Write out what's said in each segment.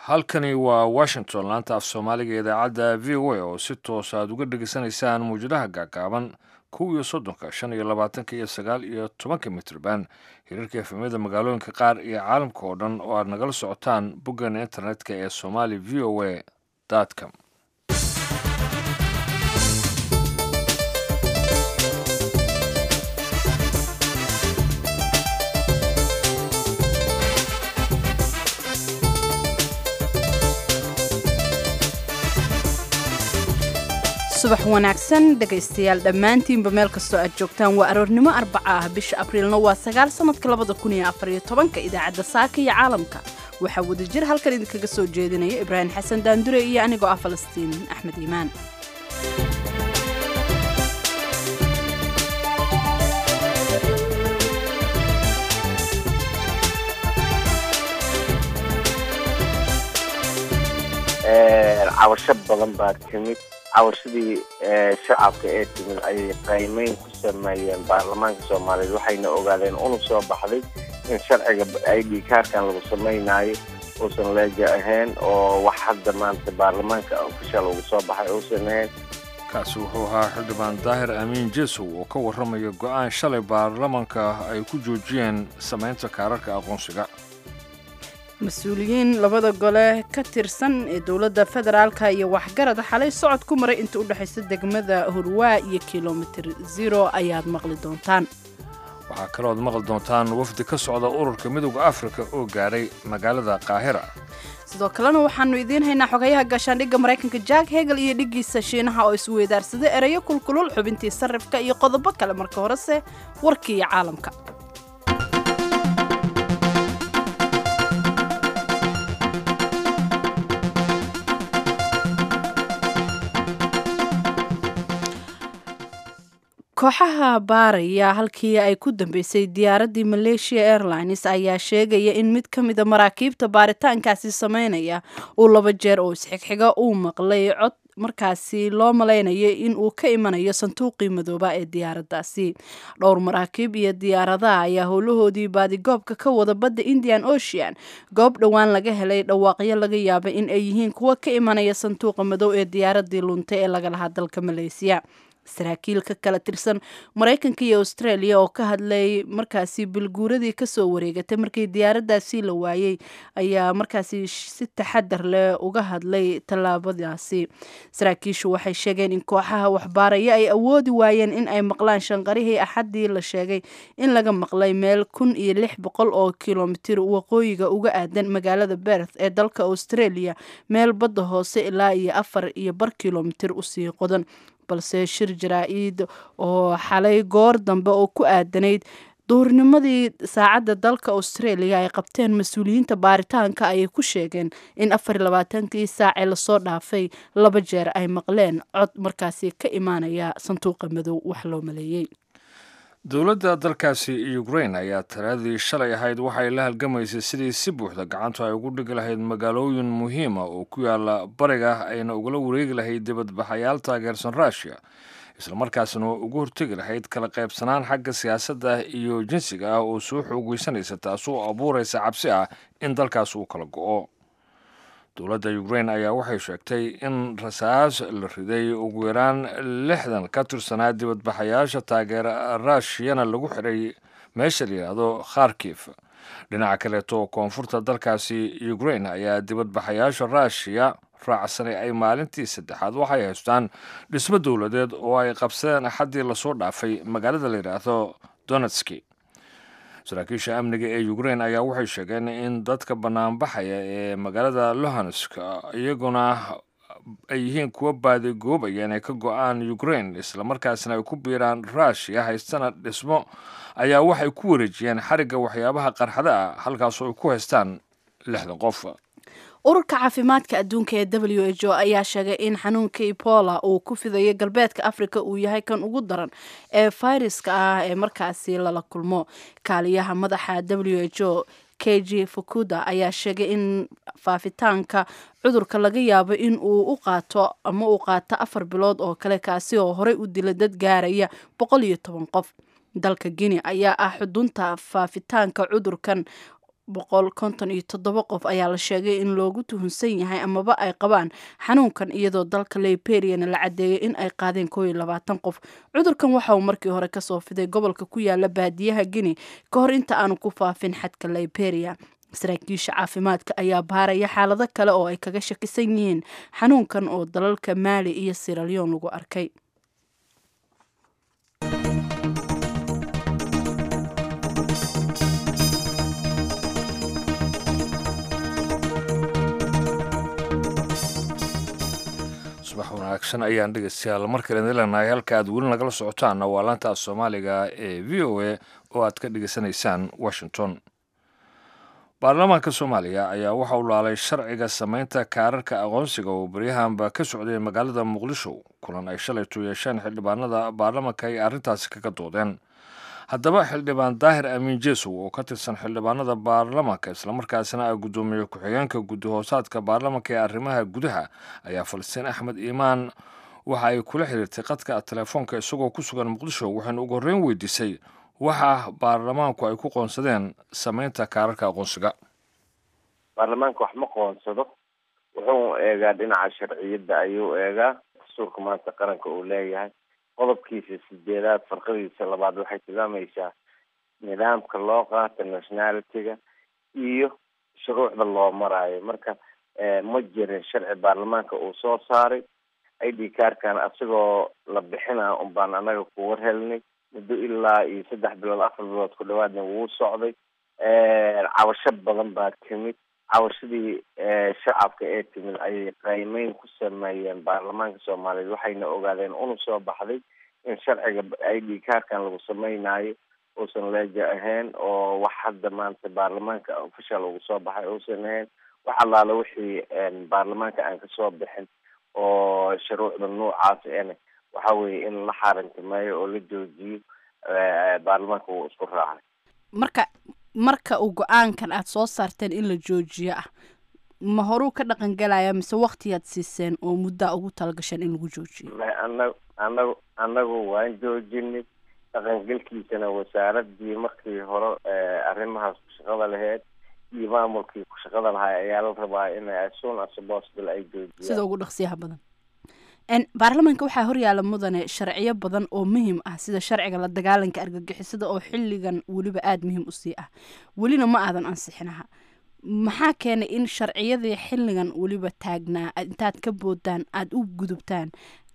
halkani waa washington laanta af soomaaliga idaacadda v o a oo si toos aad uga dhegeysanaysaan muwjadaha gaagaaban kow iyo soddonka shan iyo labaatanka iyo sagaal iyo tobanka mitrban hirarka efemyada magaalooyinka qaar iyo caalamka oo dhan oo aad nagala socotaan boggan internetka ee somali v o a com subax wanaagsan dhegaystayaal dhammaantiinba meel kastoo aad joogtaan waa aroornimo arbaca ah bisha abriilna waa sagaal sannadka labada kun iyo afariyo tobanka idaacadda saaka iyo caalamka waxaa wadajir halkan idinkaga soo jeedinaya ibraahim xasan daandure iyo anigoo ah falastiin axmed iimaan cabasho badan baa timid cabashadii shacabka ee timid ayay qaymeyn ku sameeyeen baarlamaanka soomaaliyeed waxayna ogaadeen unug soo baxday in sharciga i d kaarkan lagu samaynayo uusan leeja ahayn oo wax hadda maanta baarlamaanka ofishal ugu soo baxay uusan ahayn kaasi wuxuu ahaa xildhibaan daahir amiin jesow oo ka warramaya go-aan shalay baarlamanka ay ku joojiyeen samaynta kaararka aqoonsiga mas-uuliyiin labada gole ka tirsan ee dowladda federaalka iyo waxgarad xalay socod ku maray inta u dhexaysa degmada hurwaa iyo kilomitir zero ayaad maqli doontaan waxaa kalooad maqli doontaan wafdi ka socda ururka midooda afrika oo gaadhay magaalada qaahira sidoo kalena waxaanu idiin haynaa xogayaha gaashaandhigga maraykanka jack hegel iyo dhiggiisa shiinaha oo isweydaarsaday ereyo kulkulul xubintii sarrifka iyo qodobo kale marka horese warkii iyo caalamka kooxaha baaraya halkii ay ku dambeysay diyaaraddii malaysia airlines ayaa sheegaya in mid ka mida maraakiibta baaritaankaasi sameynaya uu laba jeer oo isxigxiga uu maqlay cod markaasi loo malaynayo in uu ka imanayo sanduuqii madooba ee diyaaraddaasi dhowr maraakiib iyo diyaaradaha ayaa howlahoodii baadigoobka ka wada badda indian ocean goob dhowaan laga helay dhawaaqyo laga yaabay in ay yihiin kuwa ka imanaya sanduuqa madow ee diyaaraddii luntay ee laga lahaa dalka malaysiya saraakiil ka kala tirsan maraykanka iyo australia oo ka hadlay markaasi bilguuradii kasoo wareegatay markii diyaaraddaasi la waayey ayaa markaasi si taxadar leh uga hadlay tallaabadaasi saraakiishu waxay sheegeen in kooxaha waxbaaraya ay awoodi waayeen in ay maqlaan shanqarihii axaddii la sheegay in laga maqlay meel kun iyo lix boqol oo kilomitir waqooyiga uga aadan magaalada berth ee dalka australia meel badda hoose ilaa iyo afar iyo bar kilomitir usii qodan balse shir jaraa-id oo xalay goor dambe oo ku aadanayd duhurnimadii saacadda dalka australia ay qabteen mas-uuliyiinta baaritaanka ayay ku sheegeen in afar iyo labaatankii saacee lasoo dhaafay laba jeer ay maqleen cod markaasi ka imaanaya sanduuqa madow wax loo maleeyey dowladda dalkaasi ukrain ayaa talaadii shalay ahayd waxay la halgamaysay sidii si buuxda gacantu ay ugu dhigi lahayd magaalooyin muhiima oo ku yaala bariga ayna ugala wareegi lahayd dibadbaxayaal taageersan ruushiya islamarkaasna ugu hortegi lahayd kala qaybsanaan xagga siyaasadda iyo jinsiga ah oo soo xoogeysanaysa taasoo abuuraysa cabsi ah in dalkaas uu kala go-o dowladda ukrain ayaa waxay sheegtay in rasaas la riday ugu yaraan lixdan ka tirsanaa dibadbaxayaasha taageera ruushiyana lagu xiray meesha la yidhaahdo kharkif dhinaca kaleeto koonfurta dalkaasi ukrain ayaa dibadbaxayaasha ruushiya raacsanay ay maalintii saddexaad waxay haystaan dhismo dowladeed oo ay qabsadeen axaddii lasoo dhaafay magaalada la yidhaahdo donetski saraakiisha amniga ee ukrain ayaa waxay sheegeen in dadka banaanbaxaya ee magaalada lohansk iyaguna ay yihiin kuwa baadigoobaya inay ka go-aan ukrain islamarkaasna ay ku biiraan ruushiya haystana dhismo ayaa waxay ku wareejiyeen xarigga waxyaabaha qarxada ah halkaasoo ay ku haystaan lixdan qof ururka caafimaadka adduunka ee w h o ayaa sheegay in xanuunka ebola uu ku fidayo galbeedka africa uu yahay kan ugu daran ee fayraska ah ee markaasi lala kulmo kaaliyaha madaxa w h o k g fukuda ayaa sheegay in faafitaanka cudurka laga yaabo in uu u qaato ama uu qaato afar bilood oo kale kaasi oo horey u dila dad gaaraya boqol iyo toban qof dalka guinea ayaa ah xudunta faafitaanka cudurkan boqol konton iyo toddoba qof ayaa la sheegay in loogu tuhunsan yahay amaba ay qabaan xanuunkan iyadoo dalka liberiana la cadeeyay in ay qaadeen koo iyo labaatan qof cudurkan waxa uu markii hore kasoo fiday gobolka ku yaala baadiyaha guinea ka hor inta aanu ku faafin xadka liberia saraakiisha caafimaadka ayaa baaraya xaalado kale oo ay kaga shakisan yihiin xanuunkan oo dalalka maali iyo siralyon lagu arkay subax wanaagsan ayaan dhegeystayaal markale leenahay halka aad weli nagala socotaanna waa laanta soomaaliga ee v o a oo aad ka dhegeysanaysaan washington baarlamaanka soomaaliya ayaa waxa uu laalay sharciga samaynta kaararka aqoonsiga oo baryahanba ka socday magaalada muqdisho kulan ay shalaytu yeesheen xildhibaanada baarlamanka ay arrintaasi kaga doodeen haddaba xildhibaan daahir amiin jeesow oo ka tirsan xildhibaanada baarlamanka islamarkaasina ah guddoomiye ku-xigeenka guddi hoosaadka baarlamanka ee arrimaha gudaha ayaa falastiin axmed iimaan waxa ay kula xiriirtay qadka telefoonka isagoo ku sugan muqdisho waxaynu ugu horreyn weydiisay waxa baarlamaanku ay ku qoonsadeen samaynta kaararka aqoonsiga baarlamaanka wax ma qoonsado wuxuu eegaa dhinaca sharciyadda ayuu eegaa dastuurka maanta qaranka uu leeyahay qodobkiisa sideedaad farqadiisa labaad waxay tilmaamaysaa nidaamka loo qaata nationality-ga iyo shuruucda loo maraayo marka ma jirin sharci baarlamaanka uu soo saaray i d kaarkan asagoo la bixina un baan anaga ku war helnay muddo ilaa iyo saddex bilood afar bilood ku dhawaadna wuu socday cabasho badan baa timid cabashadii shacabka ee timid ayay qaymeyn ku sameeyeen baarlamaanka soomaaliyeed waxayna ogaadeen una soo baxday in sharciga i d kaarkan lagu sameynaayo uusan leeja ahayn oo wax hadda maanta baarlamaanka official ugu soo baxay uusan ahayn wax allaale wixii baarlamaanka aan kasoo bixin oo shuruucda noocaas ene waxa weeye in la xaarintimeeyo oo la joojiyo baarlamaanka wuu isku raacay marka marka uu go-aankan aada soo saarteen in la joojiyo ah ma horuu ka dhaqan galaya mise waktiyaad siiseen oo muddaa ugu talagasheen in lagu joojiyo ana anagu anagu waan joojinay dhaqangelkiisana wasaaradii markii hore arrimahaas ku shaqada laheyd iyo maamulkii ku shaqada lahaa ayaa la rabaa in as soon as possible ay joojiyaan sida ugu dhaqsiyaha badan baarlamaanka waxaa horyaala mudane sharciyo badan oo muhiim ah sida sharciga la dagaalanka argagixisada oo xilligan weliba aada muhiim usii ah welina ma aadan ansixinaha maxaa keenay in sharciyadii xilligan weliba taagnaa intaad ka boodaan aada u gudubtaan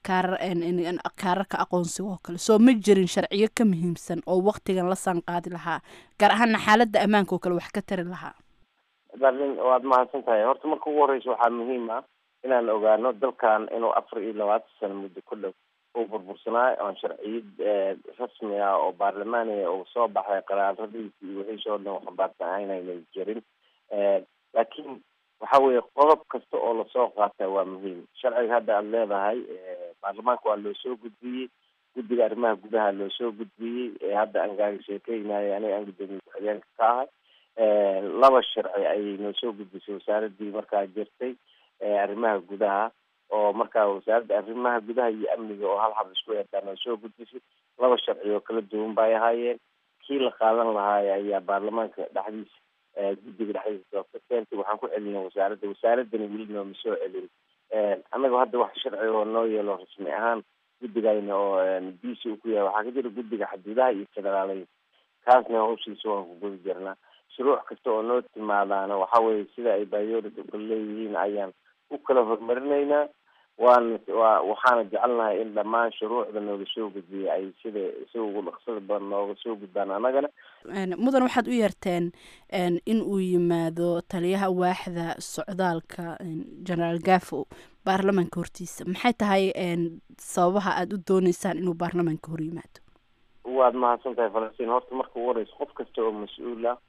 kaararka aqoonsiga oo kale soo ma jirin sharciyo ka muhiimsan oo waktigan la sanqaadi lahaa gaar ahaana xaaladda ammaanka oo kale wax ka tari lahaa darlin waad mahadsan tahay horta marka ugu horeysa waxaa muhiim ah inaan ogaano dalkan inuu afar iyo labaatan sano muddo ku dhow uu burbursanaayo oon sharciyad rasmi ah oo baarlamaaniga uu soo baxay qaraaradiisi iyo wixiisoo dhan waxbaarsan aynaynan jirin laakiin waxa weeye qodob kasta oo lasoo qaata waa muhiim sharciga hadda aada leedahay baarlamaanka waa loo soo gudbiyey guddiga arrimaha gudaha loo soo gudbiyey hadda aan gaaga sheekeynayo aniga aan guddoomiye ku-xigeenka ka ahay laba sharci ayay noo soo gudbisay wasaaradii markaa jirtay arrimaha gudaha oo markaa wasaaradda arrimaha gudaha iyo amniga oo hal hab isku eedaa noo soo gudbisay laba sharci oo kala duwan bay ahaayeen kii la qaadan lahaay ayaa baarlamaanka dhexdiisa guddiga dhexdiisa doorta keentay waxaan ku celinay wasaaradda wasaaradani weli nooma soo celin annaga hadda wax sharci oo noo yeelo rasmi ahaan guddigayna oo b c u ku yahay waxaa ka jira guddiga xaduudaha iyo federaaleyn kaasna hawshiisa waan ku gudi jirnaa shuruuc kasta oo noo timaadaana waxa weeye sida ay bayority kala leeyihiin ayaan u kala horumarinaynaa waan wa waxaana jecelnahay in dhammaan shuruucda nooga soo gudbiyay ay sida sida ugu dhaqsada badan nooga soo gudbaan annagana mudan waxaad u yeerteen in uu yimaado taliyaha waaxda socdaalka generaal gafo baarlamaanka hortiisa maxay tahay sababaha aada u dooneysaan inuu baarlamaanka hor yimaado waad mahadsan tahay falastiin horta marka ugu horeysa qof kasta oo mas-uul ah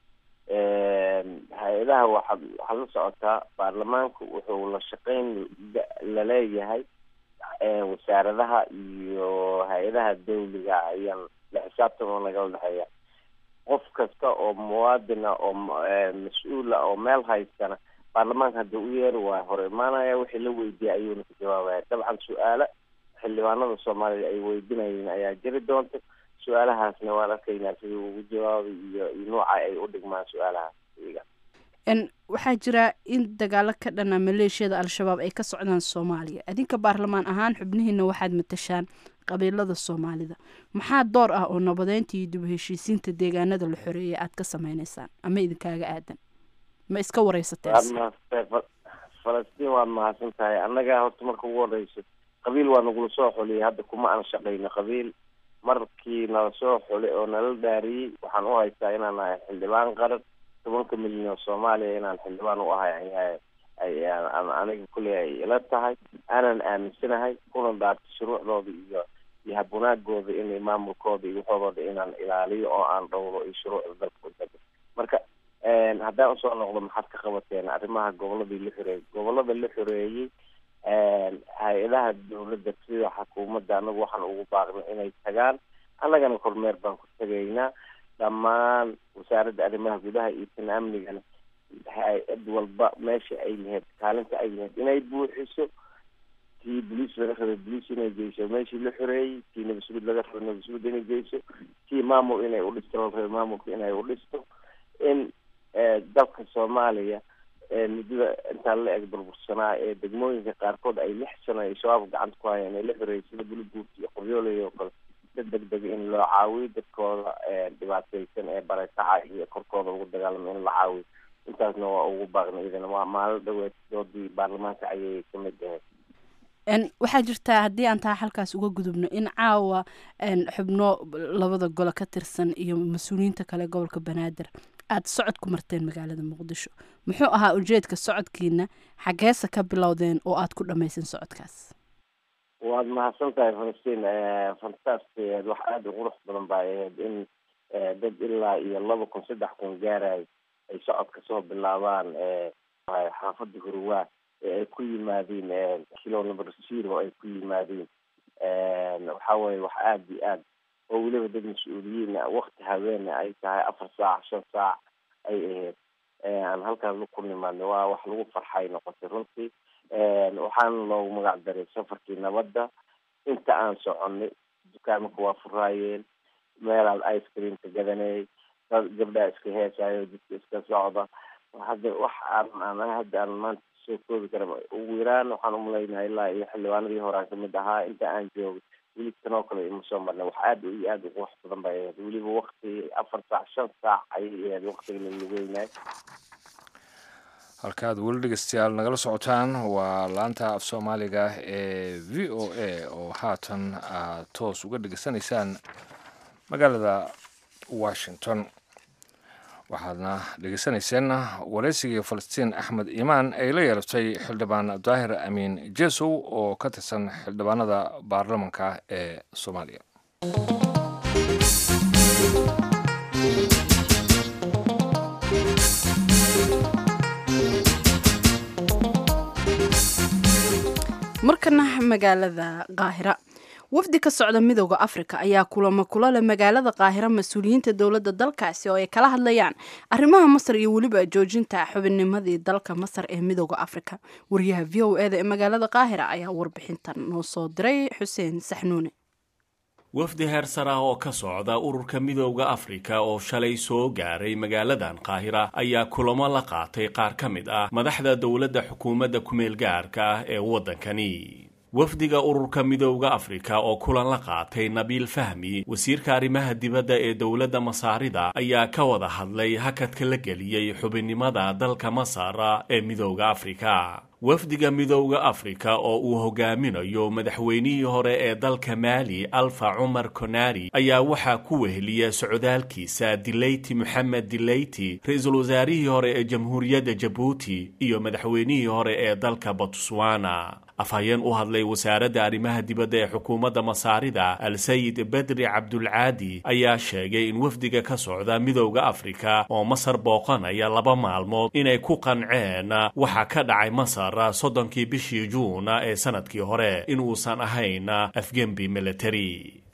hay-adaha waxaa waxaad la socotaa baarlamaanku wuxuu la shaqeyn laleeyahay wasaaradaha iyo hay-adaha dawliga ayaan la xisaabtama nagala dhexeeya qof kasta oo muwaadina oo mas-uula oo meel haystana baarlamaanka hadda u yeeri waa hor imaanaya wixii la weydiiyay ayuuna ka jawaabaya dabcan su-aalo xildhibaanada soomaaliya ay weydinayeen ayaa jiri doonta su-aalahaasna waan arkaynaa sidii ugu jawaabay iyo iyo nooca ay u dhigmaan su-aalahaas iga waxaa jira in dagaalo ka dhana maleeshiyada al-shabaab ay ka socdaan soomaaliya adinka baarlamaan ahaan xubnihiina waxaad matashaan qabiilada soomaalida maxaa door ah oo nabadeynta iyo dib u heshiisiinta deegaanada la xoreeyay aad ka sameyneysaan ama idinkaaga aadan ma iska wareysateen falastiin waad mahadsan tahay annaga horta marka ugu horeyso qabiil waa nagula soo xuliyay hadda kuma aan shaqayno qabiil markii nala soo xulay oo nala dhaariyey waxaan u haystaa inaan ahay xildhibaan qaran tobanka milyan oo soomaaliya inaan xildhibaan u ahay aniga kuley ay ila tahay aanan aaminsanahay kuna dhaarto shuruucdooda iyo iyo habunaagooda inay maamulkooda iyo waxoodooda inaan ilaaliyo oo aan dhowro iyo shuruucda dalka udega marka haddaan usoo noqdo maxaad ka qabateen arrimaha goboladii la xoreeyey gobolada la xoreeyey hay-adaha dawladda sida xukuumadda anagu waxaan ugu baaqnay inay tagaan annagana kormeer baan ku tegaynaa dhammaan wasaaradda arrimaha gudaha iyo tan amnigana hay-ad walba meesha ay lahayd kaalinta ay lahayd inay buuxiso tii boliis laga rabay boliis inay geyso meeshii la xoreeyey tii nabasguud laga rabay nabasguud inay geyso tii maamul inay udhisto la rabay maamulka inay udhisto in dalka soomaaliya muddada intaa la eg burbursanaa ee degmooyinka qaarkood ay lix sano ay shabaab gacanta ku hayaan ay la xoreeyay sida buluguurta iyo qoryooley oo kale si deg dega in loo caawiyo dadkooda dhibaateysan ee barakaca iyo korkooda ugu dagaalamo in la caawiyo intaasna waa ugu baaqnay idana waa maalin dhaweed doodii baarlamaanka ayay kamid ahayd waxaa jirtaa haddii aan taa halkaas uga gudubno in caawa xubno labada golo ka tirsan iyo mas-uuliyiinta kale gobolka banaadir aada socod ku marteen magaalada muqdisho muxuu ahaa ujeedka socodkiina xageesa ka bilowdeen oo aada ku dhamayseen socodkaas waad mahadsan tahay falastiin fantastic wax aada u qurux badan baa ahayd in dad ilaa iyo laba kun saddex kun gaarayo ay socodka soo bilaabaan xaafada hurwaa ee ay ku yimaadeen kilo number zero ay ku yimaadeen waxa weye wax aada iyo aad oo weliba dad mas-uuliyiin wakti habeena ay tahay afar saac shan saac ay ahayd aan halkaas ku nimaadnay waa wax lagu farxay noqotay runtii waxaana loogu magac daray safarkii nabadda inta aan soconay dukaamaka waa furaayeen meelaad ice creamka gadanayay dad gabdhaa iska heesayo dadka iska socda hadda wax aan hadda aan maanta soo koobi kara ugu yaraan waxaan umalaynaa ilaa iyo xildhibaanadii hore aan kamid ahaa inta aan joogay weli tanoo kale ima soo marnay wax aada iyo aada uqurux badan bay ahayd weliba wakti afar saac shan saac ayay ahayd waktiga lalageynay halkaad weli dhegeystayaal nagala socotaan waa laanta af soomaaliga ee v o a oo haatan aad toos uga dhegeysanaysaan magaalada washington waxaadna dhegeysanayseen wareysigii falastiin axmed iimaan ay la yeelatay xildhibaan daahir amiin jesow oo ka tirsan xildhibaanada baarlamanka ee soomaaliya markana magaalada qaahira wafdi ka socda midooda afrika ayaa kulamo kula leh magaalada qaahira mas-uuliyiinta dowladda dalkaasi oo ay kala hadlayaan arrimaha masar iyo weliba joojinta xubinnimadii dalka masar ee midooda afrika wariyaha v o eda ee magaalada qaahira ayaa warbixintan noo soo diray xuseen saxnuune wafdi heersar ah oo ka socda ururka midooda afrika oo shalay soo gaaray magaaladan qaahira ayaa kulamo la qaatay qaar ka mid ah madaxda dowladda xukuumadda kumeel gaarka ah ee waddankani wafdiga ururka midooda afrika oo kulan la qaatay nabiil fahmi wasiirka arrimaha dibadda ee dowladda masaarida ayaa ka wada hadlay hakadka la geliyey xubinnimada dalka masar ee midooda afrika wafdiga midooda afrika oo uu hogaaminayo madaxweynihii hore ee dalka maali alfa cumar konari ayaa waxaa ku weheliya socdaalkiisa dileyti moxamed dileyti ra-iisul wasaarihii hore ee jamhuuriyadda jabuuti iyo madaxweynihii hore ee dalka botswana afhayeen u hadlay wasaaradda arrimaha dibadda ee xukuumadda masaarida al-sayid bedri cabdulcaadi ayaa sheegay in wafdiga ka socda midooda afrika oo masar booqanaya laba maalmood inay ku qanceen waxa ka dhacay masar soddonkii bishii juun ee sanadkii hore inuusan ahayn afgembi military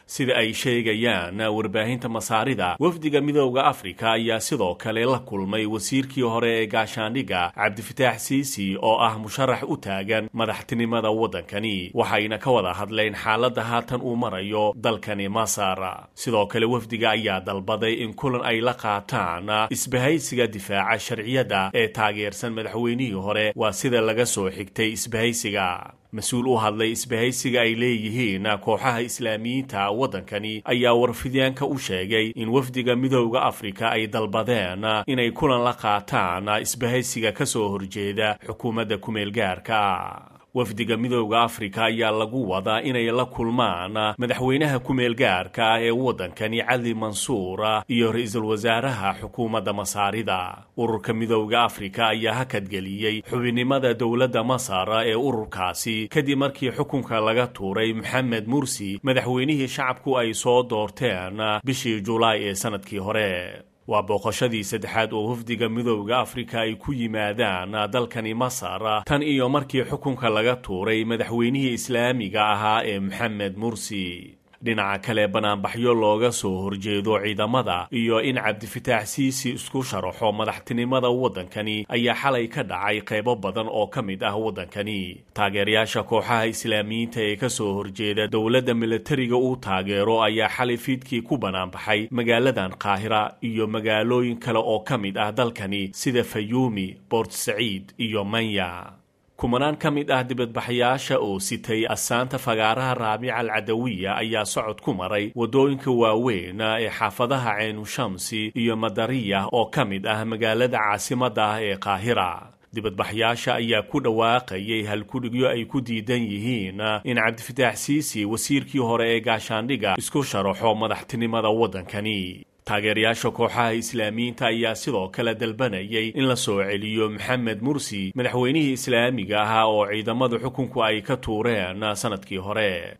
sida ay sheegayaan warbaahinta masaarida wafdiga midooda afrika ayaa sidoo kale la kulmay wasiirkii hore ee gaashaandhigga cabdifataax siisi oo ah musharax u taagan madaxtinimada waddankani waxayna ka wada hadleen xaaladda haatan uu marayo dalkani masar sidoo kale wafdiga ayaa dalbaday in kulan ay la qaataan isbahaysiga difaaca sharciyadda ee taageersan madaxweynihii hore waa sida laga soo xigtay isbahaysiga mas-uul u hadlay isbahaysiga ay leeyihiin kooxaha islaamiyiinta waddankani ayaa warfidyaanka u sheegay in wafdiga midooda afrika ay dalbadeen inay kulan la qaataan isbahaysiga ka soo horjeeda xukuumadda ku-meelgaarka wafdiga midooda afrika ayaa lagu wadaa inay la kulmaan madaxweynaha ku-meel gaarka ah ee waddankani cali mansuur iyo ra-iisul wasaaraha xukuumadda masaarida ururka midooda afrika ayaa hakadgeliyey xubinnimada dowladda masar ee ururkaasi kadib markii xukunka laga tuuray maxamed mursi madaxweynihii shacabku ay soo doorteen bishii julaay ee sanadkii hore waa booqashadii saddexaad oo wafdiga midooda afrika ay ku yimaadaan dalkani masar tan iyo markii xukunka laga tuuray madaxweynihii islaamiga ahaa ee maxamed mursi dhinaca kale banaanbaxyo looga soo horjeedo ciidamada iyo in cabdifataax siisi isku sharaxo madaxtinimada waddankani ayaa xalay ka dhacay qaybo badan oo ka mid ah waddankani taageerayaasha kooxaha islaamiyiinta ee ka soo horjeeda dowladda militariga uu taageero ayaa xalay fiidkii ku banaanbaxay magaaladan qaahira iyo magaalooyin kale oo ka mid ah dalkani sida fayuumi boort saciid iyo manya kumanaan ka mid ah dibadbaxyaasha oo sitay asaanta fagaaraha raabica alcadawiya ayaa socod ku maray waddooyinka waaweyn ee xaafadaha ceynu shamsi iyo madariya oo ka mid ah magaalada caasimadda ah ee qaahira dibadbaxyaasha ayaa ku dhawaaqayay halkudhigyo ay ku diidan yihiin in cabdifataax siisi wasiirkii hore ee gaashaandhigga isku sharaxo madaxtinimada waddankani taageerayaasha kooxaha islaamiyiinta ayaa sidoo kale dalbanayay in la soo celiyo maxamed mursi madaxweynihii islaamiga ahaa oo ciidamada xukunku ay ka tuureen sanadkii hore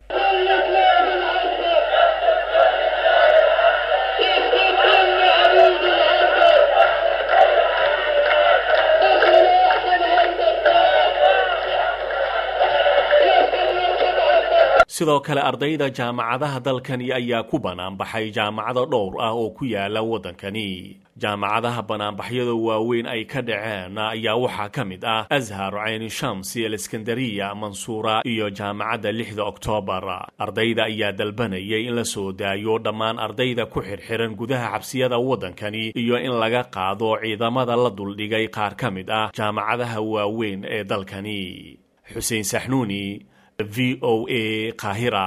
sidoo kale ardayda jaamacadaha dalkani ayaa ku banaanbaxay jaamacado dhowr ah oo ku yaala waddankani jaamacadaha banaanbaxyada waaweyn ay ka dhaceen ayaa waxaa ka mid ah ashar cayni shamsi aleskandariya mansuura iyo jaamacadda lixda oktoobar ardayda ayaa dalbanayay in la soo daayo dhammaan ardayda ku xirxiran gudaha xabsiyada waddankani iyo in laga qaado ciidamada la duldhigay qaar ka mid ah jaamacadaha waaweyn ee dalkani xuseen saxnuuni v o a qaahira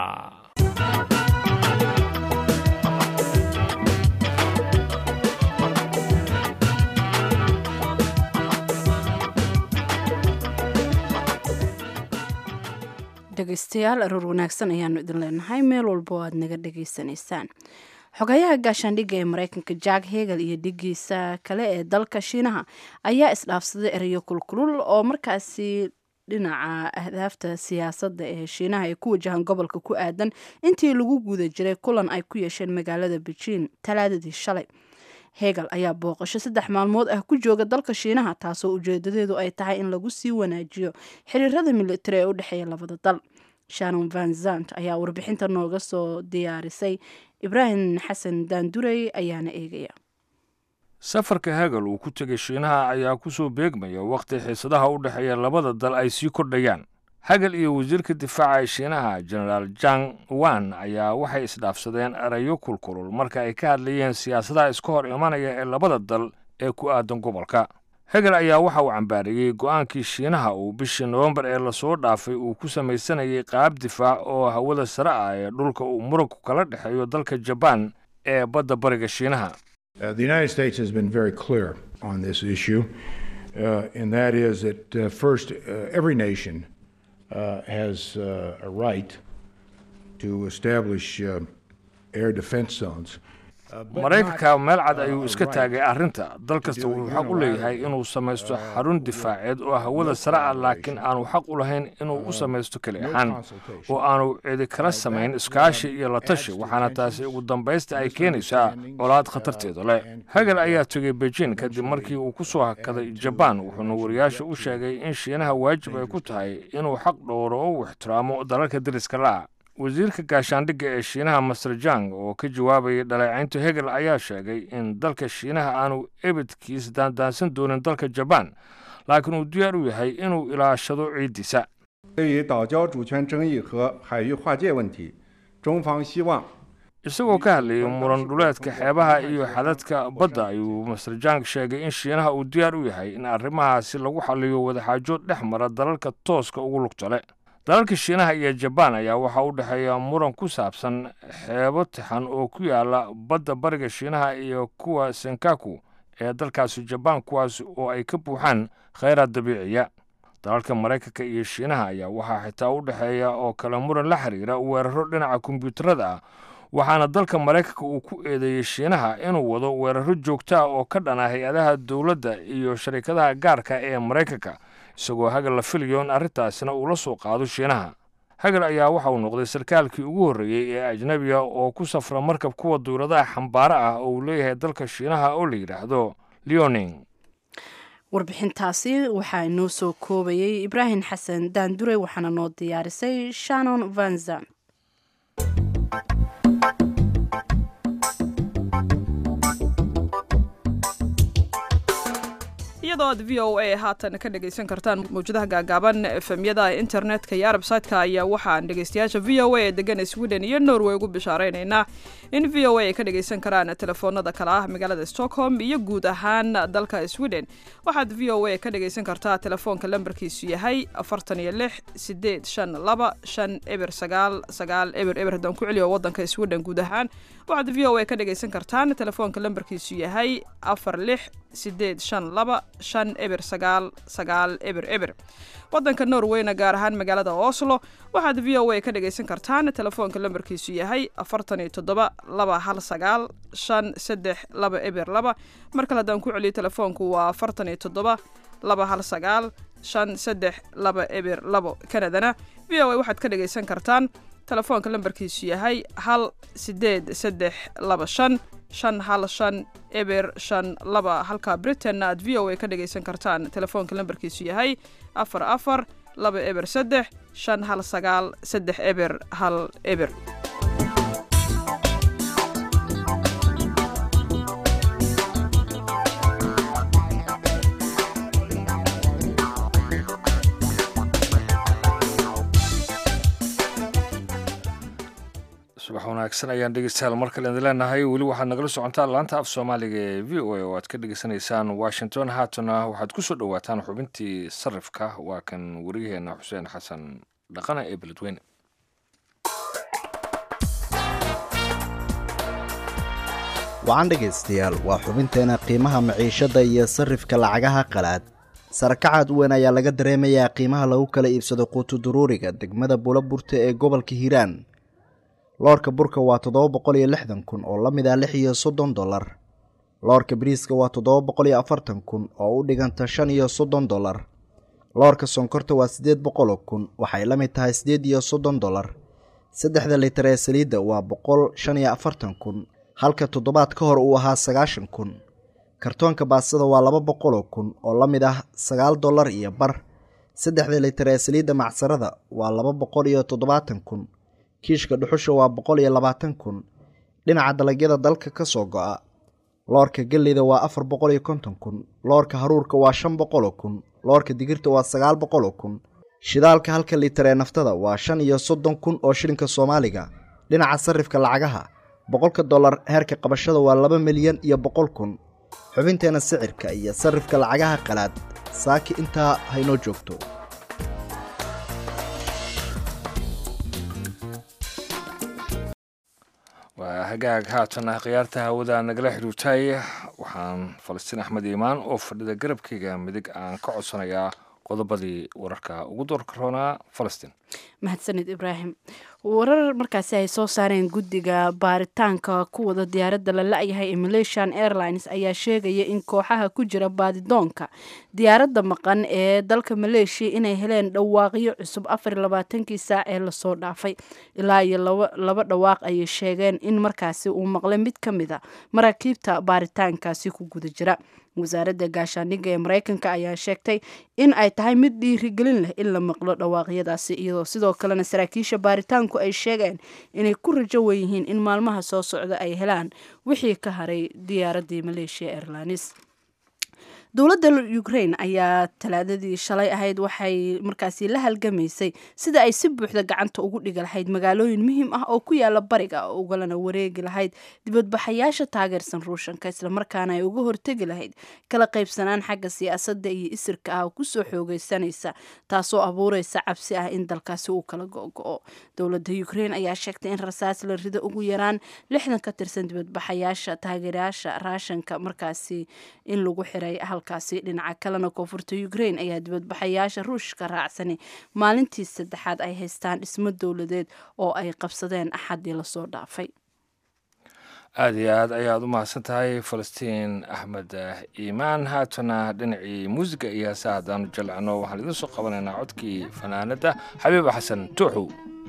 dhegeystayaal aroor wanaagsan ayaanu idin leenahay meel walba oo aad naga dhegaysanaysaan xogayaha gaashaandhigga ee mareykanka jack hegel iyo dhigiisa kale ee dalka shiinaha ayaa isdhaafsaday erayo kulkulul oo markaasi dhinaca ahdaafta siyaasadda ee shiinaha ay ku wajahaan gobolka ku aadan intii lagu guda jiray kulan ay ku yeesheen magaalada beijing talaadadii shalay hegel ayaa booqasho saddex maalmood ah ku jooga dalka shiinaha taasoo ujeedadeedu ay tahay in lagu sii wanaajiyo xiriirada militari ee u dhexeeya labada dal shanon van zant ayaa warbixinta nooga soo diyaarisay ibraahim xasan daandurey ayaana eegaya safarka hegel uu ku tegay shiinaha ayaa ku soo beegmaya wakhti xiisadaha u dhexeeya labada dal ay sii kordhayaan hegel iyo wasiirka difaaca ee shiinaha genaraal jang wan ayaa waxay isdhaafsadeen erayo kulkulul marka ay ka hadlayeen siyaasadaha iska hor imanaya ee labada dal ee ku aadan gobolka hegel ayaa waxa uu cambaariyey go'aankii shiinaha uu bishii nowembar ee lasoo dhaafay uu ku samaysanayay qaab difaac oo hawada sare ah ee dhulka uu muranku kala dhexeeyo dalka jabaan ee badda bariga shiinaha Uh, the United States has been very clear on this issue, uh, and that is that uh, first, every nation has a right to establish air defense zones. maraykanka meel cad ayuu iska taagay arrinta dal kasta wuxuu xaq u leeyahay inuu samaysto xarun difaaceed oo hawada sare ah laakiin aanu xaq u lahayn inuu u samaysto keli ahaan oo aanu cidi kala samayn iskaashi iyo la tashi waxaana taasi ugu dambaysta ay keenaysaa colaad khatarteeda leh hegel ayaa tegay beijing kadib markii uu ku soo hakaday jabaan wuxuuna wariyaasha u sheegay in shiinaha waajib ay ku tahay inuu xaq dhowro oo u ixtiraamo dalalka deriska la'a wasiirka gaashaandhigga ee shiinaha master jang oo ka jawaabayay dhaleecaynta hegel ayaa sheegay in dalka shiinaha aanu ebedkiis daandaansan doonin dalka jabaan laakiin uu diyaar u yahay inuu ilaashado ciiddiisa 对于岛礁主权争议和海域划界问题，中方希望 isagoo ka hadlayay muran dhuleedka xeebaha iyo xadadka badda ayuu master jang sheegay in shiinaha uu diyaar u yahay in arrimahaasi lagu xaliyo wadaxaajood dhex mara dalalka tooska ugu lugtale dalalka shiinaha iyo jabaan ayaa waxaa u dhexeeya muran ku saabsan xeebo tixan oo ku yaala badda bariga shiinaha iyo kuwa senkaku ee dalkaasi jabaan kuwaas oo ay ka buuxaan khayraad dabiiciya dalalka maraykanka iyo shiinaha ayaa waxaa xitaa u dhexeeya oo kale muran la xiriira weeraro dhinaca kombiyuutarada ah waxaana dalka maraykanka uu ku eedeeyey shiinaha inuu wado weeraro joogto ah oo ka dhana hay-adaha dowladda iyo sharikadaha gaarka ee maraykanka isagoo hagal la filayo in arrintaasina uu la soo qaado shiinaha hagal ayaa waxa uu noqday sarkaalkii ugu horreeyey ee ajnebiga oo ku safra markab kuwa duuladaha xambaaro ah oo uu leeyahay dalka shiinaha oo la yidhaahdo leoning warbixintaasi waxaa inoo soo koobayay ibraahim xasan daandure waxaana noo diyaarisay shannon vanzan iyadoo aad v o a haatan ka dhegaysan kartaan mawjadaha gaagaaban efemyada internetka iyo arbsaytka ayaa waxaan dhegaystayaasha v o a ee degan sweden iyo norway ugu bishaaraynaynaa in v o a ay ka dhagaysan karaan telefoonada kale ah magaalada stockholm iyo guud ahaan dalka sweden waxaad v o a ka dhagaysan kartaa telefoonka lambarkiisu yahay afartan iyo lix sideed shan laba shan eber sagaal sagaal eber eber haddaan ku celiyo wadanka sweden guud ahaan waxaad v o a ka dhagaysan kartaan telefoonka lambarkiisu yahay afar lix sideed shan laba shan eber sagaal sagaal eber eber wadanka norweyna gaar ahaan magaalada oslo waxaad v o a ka dhagaysan kartaan telefoonka lambarkiisu yahay afartan iyo toddoba laba hal sagaal shan saddex laba eber laba mar kale haddaan ku celiyo telefoonku waa afartan iyo toddoba laba hal sagaal shan saddex laba eber labo kanadana v o a waxaad ka dhagaysan kartaan telefoonka lambarkiisu yahay hal sideed saddex laba shan shan hal shan eber shan laba halka britain aad v o a ka dhagaysan kartaan telefoonka lambarkiisu yahay afar afar laba eber saddex shan hal sagaal saddex eber hal eber subax wanaagsan ayaan dhegeystayaal mar kale idin leenahay weli waxaad nagala socontaan laanta af soomaaliga ee v o a oo aad ka dhegeysanaysaan washington haatana waxaad ku soo dhowaataan xubintii sarifka waa kan wariyaheena xuseen xasan dhaqana ee beledweyne wacan dhegaystayaal waa xubinteena qiimaha maciishadda iyo sarrifka lacagaha qalaad sarakacaad weyn ayaa laga dareemayaa qiimaha lagu kala iibsado quutu duruuriga degmada buulaburta ee gobolka hiiraan loorka burka waa toddoba boqol iyo lixdan kun oo la mid ah lix iyo soddon dollar loorka bariiska waa toddoba boqol iyo afartan kun oo u dhiganta shan iyo soddon dollar loorka sonkorta waa siddeed boqoloo kun waxay la mid tahay siddeed iyo soddon dollar saddexda litar ee saliidda waa boqol shan iyo afartan kun halka toddobaad ka hor uu ahaa sagaashan kun kartoonka baasada waa laba boqoloo kun oo la mid ah sagaal dollar iyo bar saddexda litar ee saliidda macsarada waa laba boqol iyo toddobaatan kun kiishka dhuxusha waa boqol iyo labaatan kun dhinaca dalagyada dalka ka soo go'a loorka gelleyda waa afar boqol iyo konton kun loorka haruurka waa shan boqoloo kun loorka digirta waa sagaal boqoloo kun shidaalka halka litar ee naftada waa shan iyo soddon kun oo shilinka soomaaliga dhinaca sarrifka lacagaha boqolka dollar heerka qabashada waa laba milyan iyo boqol kun xubinteena sicirka iyo sarrifka lacagaha qalaad saaki intaa haynoo joogto waa hagaag haatan khiyaarta hawada nagala xidhuurtay waxaan falastiin axmed iimaan oo fadhida garabkayga midig aan ka codsanayaa qodobadii wararka ugu doorka roonaa falastiin mahadsanid ibraahim warar markaasi ay soo saareen guddiga baaritaanka ku wada diyaaradda la la-yahay ee malaysian airlines ayaa sheegaya in kooxaha ku jira baadidoonka diyaaradda maqan ee dalka maleeshiya inay heleen dhawaaqyo cusub afar iyo labaatankii saac ee lasoo dhaafay ilaa iyo laba dhawaaq ayay sheegeen in markaasi uu maqlay mid ka mid a maraakiibta baaritaankaasi ku guda jira wasaaradda gaashaandhigga ee mareykanka ayaa sheegtay in ay tahay mid dhiirigelin leh in la maqlo dhawaaqyadaasi iyadoo sidoo kalena saraakiisha baaritaanku maraykanku ay sheegeen inay ku rajo weyihiin in maalmaha soo socda ay helaan wixii ka haray diyaaraddii maleeshiya airlines dowladda ukraine ayaa talaadadii shalay ahayd waxay markaasi la halgamaysay sida ay si buuxda gacanta ugu dhigi lahayd magaalooyin muhiim ah oo ku yaala bariga ugalana wareegi lahayd dibadbaxayaasha taageersan ruushanka islamarkaana ay uga hortegi lahayd kala qaybsanaan xagga siyaasadda iyo isirka ah oo kusoo xoogeysanaysa taasoo abuureysa cabsi ah in dalkaasi uu kala go-go-o dowladda ukraine ayaa sheegtay in rasaas la rido ugu yaraan lixdan ka tirsan dibadbaxayaasha taageerayaasha raashanka markaasi in lagu xiray halkaasi dhinaca kalena koonfurta ukraine ayaa dibadbaxayaasha ruushka raacsani maalintii saddexaad ay haystaan dhismo dowladeed oo ay qabsadeen axadii lasoo dhaafay aada iyo aad ayaad u mahadsan tahay falastiin axmed iimaan haatana dhinacii muusiga iyo heesa haddaanu jalcno waxaan idiin soo qabanaynaa codkii fanaanadda xabiiba xasan tuuxow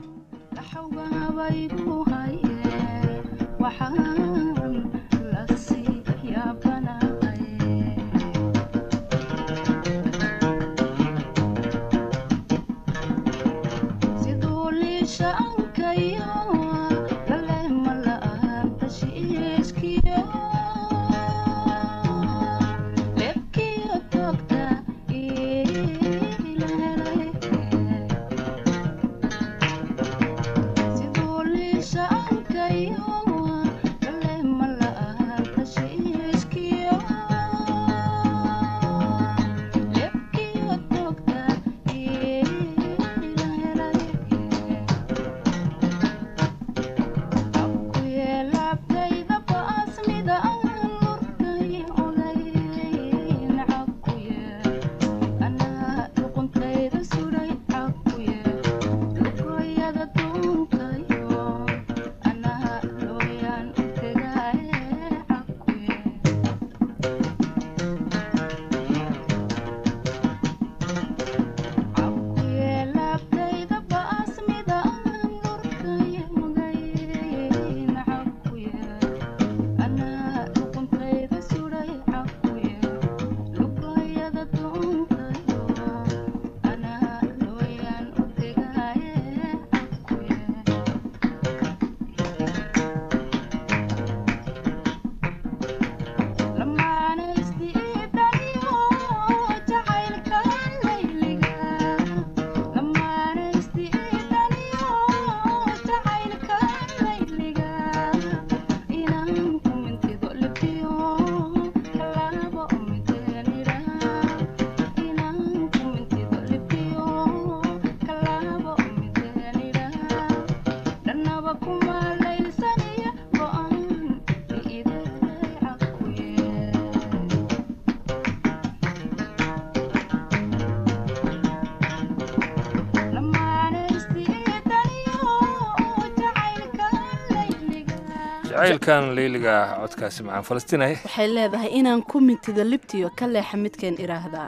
jacaylkan leyliga codkaasi macaan falastiinay waxay leedahay inaan ku mintido libtiyo ka leexa midkeen idhaahdaa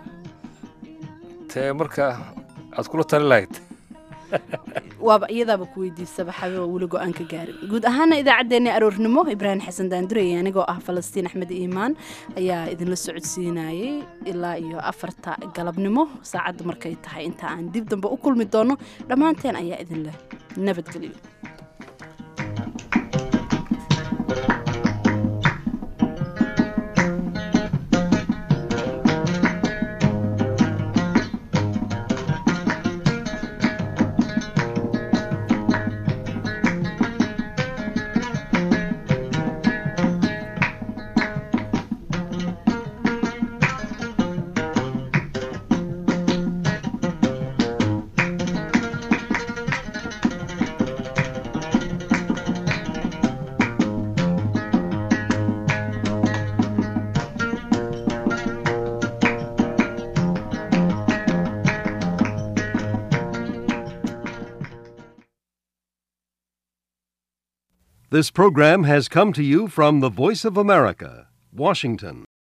tee marka aad kula tali lahayd waaba iyadaaba ku weydiisaba xabiba weli go-aan ka gaarin guud ahaana idaacaddeenna aroornimo ibraahim xasan daandureye anigoo ah falastiin axmed iimaan ayaa idinla socodsiinayay ilaa iyo afarta galabnimo saacadda markay tahay inta aan dib dambe u kulmi doono dhammaanteen ayaa idinleh nabadgelyo This program has come to you from the Voice of America, Washington.